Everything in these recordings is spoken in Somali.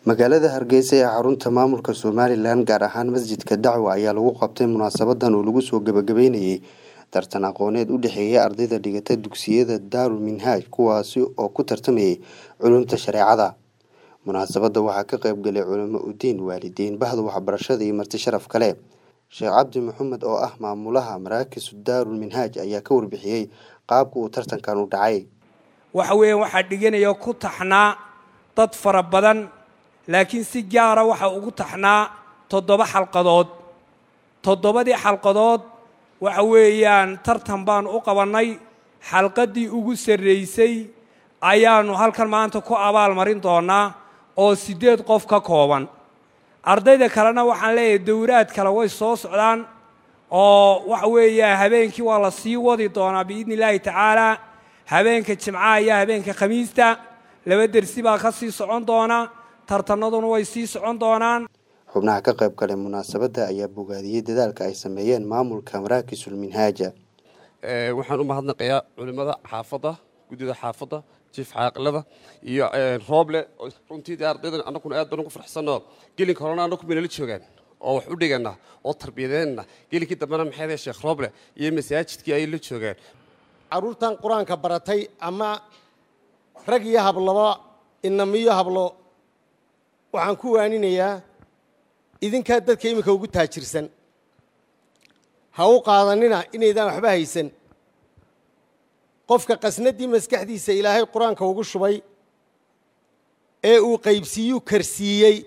magaalada hargeysa ee xarunta maamulka somalilan gaar ahaan masjidka dacwa ayaa lagu qabtay munaasabadan oo lagu soo gabagabeynayay tartan aqooneed u dhexeeya ardayda dhigata dugsiyada daarul minhaaj kuwaasi oo ku tartamayay culumta shareecada munaasabadda waxaa ka qayb galay culamo udiin waalidiin bahda waxbarashada iyo marti sharaf kale sheekh cabdi maxamed oo ah maamulaha maraakisu daarul minhaaj ayaa ka warbixiyey qaabka uu tartankan u dhacay waxa weeyaan waxaa dhiganaya ku taxnaa dad fara badan laakiin si gaara waxaa ugu taxnaa toddoba xalqadood toddobadii xalqadood waxa weeyaan tartan baanu u qabannay xalqaddii ugu sarraysay ayaannu halkan maanta ku abaal marin doonnaa oo siddeed qof ka kooban ardayda kalena waxaan leeyahay dowraad kale way soo socdaan oo waxa weeyaan habeenkii waa la sii wadi doonaa biidni illaahi tacaalaa habeenka jimcaha iyo habeenka khamiista laba dersi baa ka sii socon doona tartanaduna way sii socon doonaan xubnaha ka qayb galay munaasabadda ayaa bogaadiyey dadaalka ay sameeyeen maamulka maraakisul minhaaja waxaan u mahadnaqayaa culimmada xaafadda guddida xaafadda jiif caaqilada iyo rooble runtii ardaydan annaguna aad baan ugu farxsanoo gelinka horena annagu baynala joogaan oo wax u dhigana oo tarbiyadeenna gelinkii dambena maxay sheekh rooble iyo masaajidkii ayay la joogaan carruurtan qur-aanka baratay ama rag iyo hablaba inamiyo hablo waxaan ku waaninayaa idinkaa dadka iminka ugu taajirsan ha u qaadanina inaydaan waxba haysan qofka qasnaddii maskaxdiisa ilaahay qur-aanka ugu shubay ee uu qaybsiiyuu karsiiyey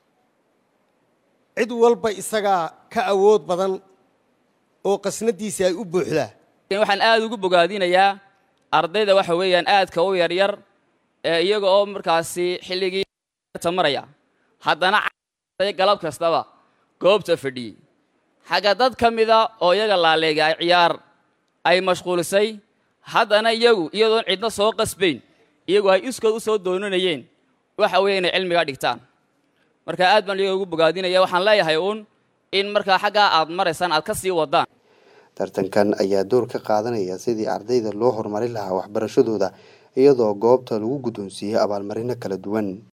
cid walba isagaa ka awood badan oo qasnaddiisa ay u buuxdaa waxaan aad ugu bogaadinayaa ardayda waxa weeyaan aadka u yaryar ee iyaga oo markaasi xilligii maraya haddana galab kastaba goobta fadhiyey xagga dad ka mida oo iyaga laaleega ay ciyaar ay mashquulisay haddana iyagu iyadoon cidna soo qasbayn iyagu ay iskood u soo doonanayeen waxa weeye inay cilmiga dhigtaan marka aad baan iyaga ugu bogaadinaya waxaan leeyahay uun in markaa xaggaa aad maraysaan aad ka sii waddaan tartankan ayaa door ka qaadanaya sidii ardayda loo horumarin lahaa waxbarashadooda iyadoo goobta lagu guddoonsiiyey abaalmarino kala duwan